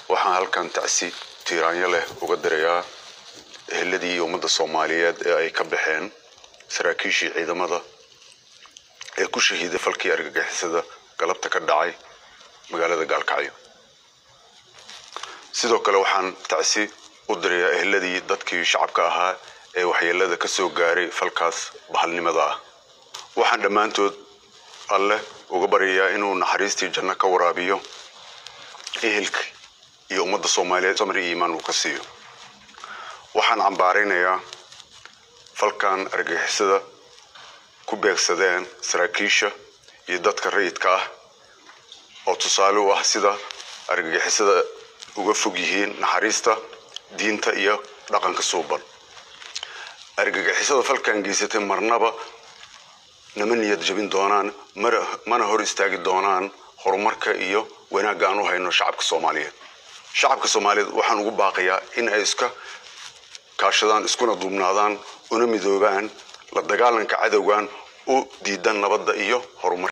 waxaan halkan tacsi tiiraanyo leh uga dirayaa eheladii iyo ummadda soomaaliyeed ee ay ka baxeen saraakiishii ciidamada ee ku shahiiday falkii argagixisada galabta ka dhacay magaalada gaalkacyo sidoo kale waxaan tacsi u dirayaa eheladii dadkii shacabka ahaa ee waxyeelada ka soo gaaray falkaas bahalnimada ah waxaan dhammaantood alleh uga baryayaa inuu naxariistii janno ka waraabiyo ehelka iyo ummadda soomaaliyeed samri iyo iimaan uu ka siiyo waxaan cambaaraynayaa falkan argagixisada ku beegsadeen saraakiisha iyo dadka rayidka ah oo tusaale u ah sida argagixisada uga fog yihiin naxariista diinta iyo dhaqanka suuban argagixisada falkan geysatay marnaba nama niyad jabin doonaan mana hor istaagi doonaan horumarka iyo wanaagga aan u hayno shacabka soomaaliyeed shacabka soomaaliyeed waxaan ugu baaqayaa in ay iska kaashadaan iskuna duubnaadaan una midoobaan la dagaalanka cadowgan u diidan nabadda iyo horumar